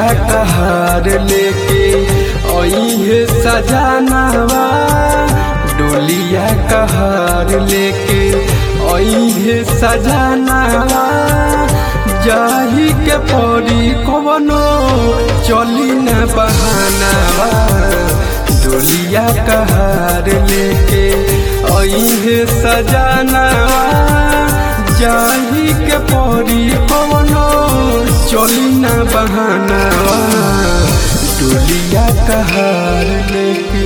कहार लेके अहे सजानावा डोलिया कहार लेके अहे सजानावा जाही के परी कवनो चली न बहानावा डोलिया कहार लेके अहे सजानावा जाही के परी कवनो चली न बहानावा डोलिया कहार लेके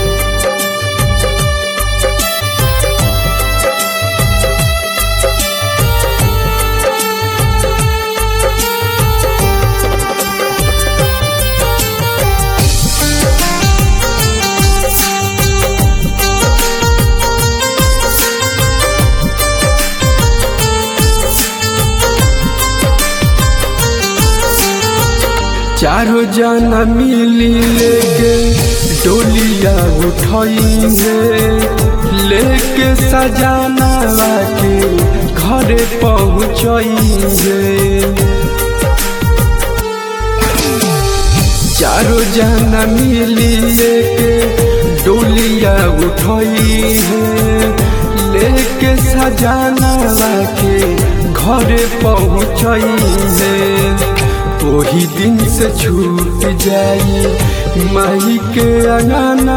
चारों जना मिली लेके डोलिया उठाइंगे लेके सजाना के घरे पहुँचेंगे चारों जना मिली लेके डोलिया उठाइंगे लेके सजाना के घरे पहुँचेंगे वही दिन से छूट जाई माही के अंगना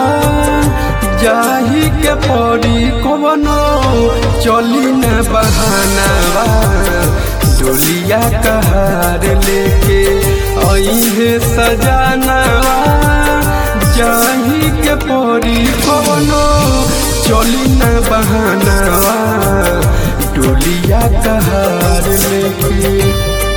जाही के पड़ी कवनो चली न बहानावा डोलिया कहार लेके अहे सजानावा जाही के पड़ी कवनो चली न बहानावा डोलिया कहार लेके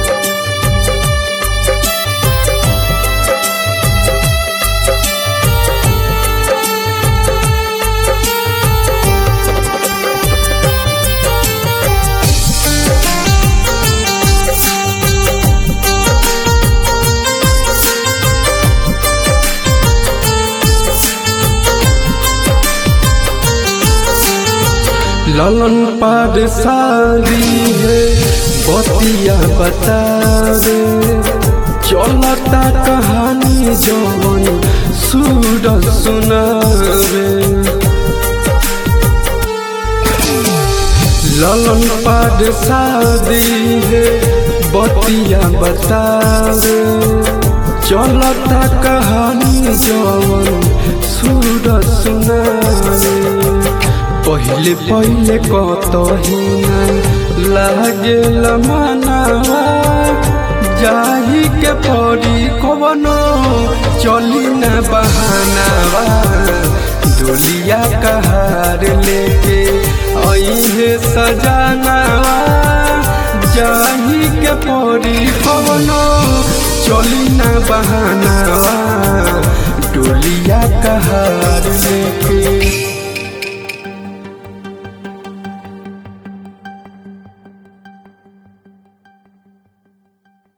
ललन पार सारी है बतिया बता रे चलता कहानी जवन सूर सुनावे ललन पार शादी है बतिया बता रे चलता कहानी जवन सूर सुनावे पहिले पहिले कतहिना लागे मनावा जाही के परी कवनो चली न बहानावा डोलिया कहार लेके अहे सजानावा जाही के परी कवनो चली न बहानावा डोलिया कहार लेके